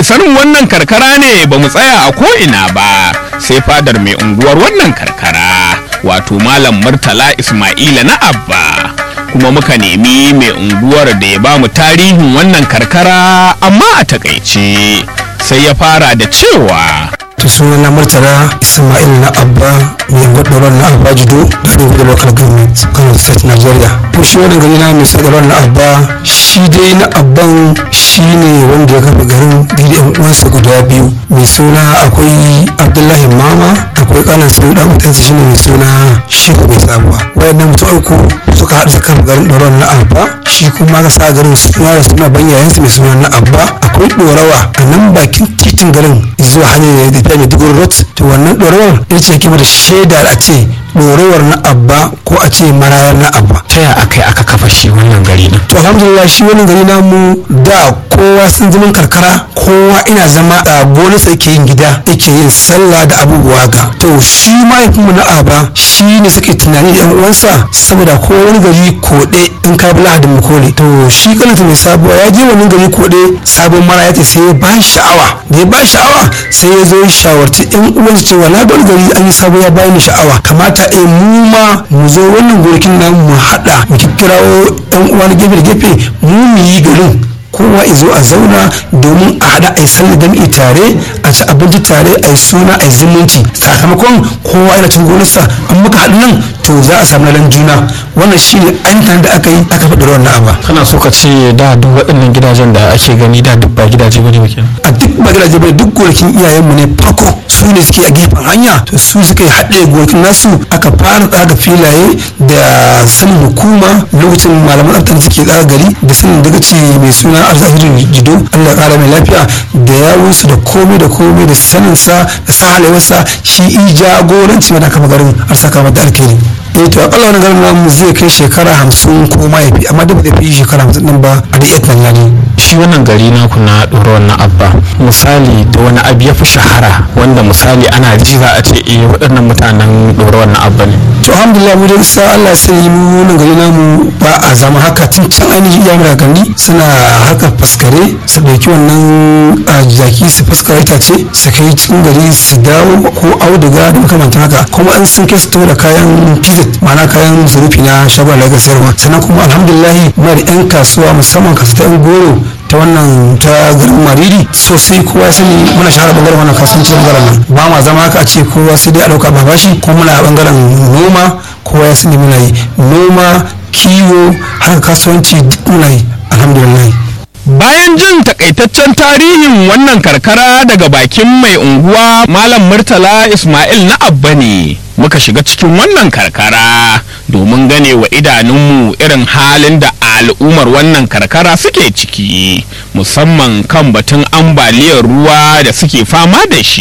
isar mu wannan karkara ne ba mu tsaya a ko'ina ba sai fadar mai unguwar wannan karkara wato malam murtala ismaila na abba kuma muka nemi mai unguwar da ya ba mu tarihin wannan karkara amma a takaice sai ya fara da cewa to suna na murtala ismail na abba mai gwadoron na abba jido da ɗin gudu local government kano state nigeria to shi wani gari na mai sadarar na abba shi dai na abban shi ne wanda ya kafa garin da yan uwansa guda biyu mai suna akwai abdullahi mama akwai kanan su dan mutansa shi ne mai suna shehu mai sabuwa wayannan mutum uku suka haɗu suka kafa garin ɗoron na abba shi kuma ka sa garin suna da suna ban yayansa mai suna na abba akwai ɗorawa a nan bakin titin garin zuwa hanyar da tafiya mai dugur rot to wannan ɗorawar ita ce kima da shaida a ce ɗorawar na abba ko a ce marayar na abba ta ya aka yi aka kafa shi wannan gari din to alhamdulillah shi wannan gari namu da kowa sun zaman karkara kowa ina zama a gonarsa yake yin gida yake yin sallah da abubuwa ga to shi mahaifinmu na aba shi ne suke tunani da yan uwansa saboda ko wani gari koɗe in ka bi lahadin mukole to shi kanata mai sabuwa ya je wani gari koɗe sabon mara ya sai ya ba sha'awa da ya ba sha'awa sai ya zo ya shawarci yan uwansa cewa na ga wani gari an yi sabo ya bani sha'awa kamata a mu ma mu zo wannan gonakin nan mu haɗa mu kirawo yan uwa na gefe da gefe mu mu yi garin kowa izo a zauna domin a haɗa a yi sallar jam'i tare a ci abinci tare a yi suna a yi zumunci sakamakon kowa yana cin gonarsa an muka haɗu nan to za a samu lalan juna wannan shi ne ainihin da aka yi aka faɗi wannan aba kana so ka ce da duk waɗannan gidajen da ake gani da duk ba gidaje bane ba kenan a duk ba gidaje bai duk gonakin iyayenmu ne farko su ne suke a gefen hanya to su suka yi haɗe gonakin nasu aka fara tsaga filaye da sanin hukuma lokacin malaman tsaftar suke tsaga gari da sanin daga ce mai suna arzahirin jido allah ƙara mai lafiya da yawunsu da komai da komai da saninsa da sa halayensa shi i jagoranci mana kama garin har saka mata alkhairi eh to akalla wani garin namu zai kai shekara hamsin ko ma ya fi amma da ba zai fi shekara hamsin din ba a da iya tunani shi wannan gari naku na ɗora wannan abba misali da wani abu ya fi shahara wanda misali ana ji za a ce eh waɗannan mutanen ɗora wannan abba ne to alhamdulillah mu dai sa Allah sai mu wannan gari namu ba a zama haka tun can ainihin iya mura gani suna haka faskare su ɗauki wannan jaki su faskara itace su kai cikin gari su dawo ko auduga da makamantan haka kuma an sun kai su tura kayan kizit ma'ana kayan zurufi na shagon da sayarwa sannan kuma alhamdulillah muna da 'yan kasuwa musamman kasu ta 'yan goro ta wannan ta garin mariri sosai kowa ya sani muna shahara bangaren wannan kasuwanci bangaren nan ba ma zama haka a ce kowa sai dai a dauka ba bashi ko muna a bangaren noma kowa ya sani muna yi noma kiwo haka kasuwanci duk muna yi alhamdulillah bayan jin takaitaccen tarihin wannan karkara daga bakin mai unguwa malam murtala ismail na abba ne muka shiga cikin wannan karkara domin gane wa idanunmu irin halin da al'ummar wannan karkara suke ciki musamman kan batun ambaliyar ruwa da suke fama da shi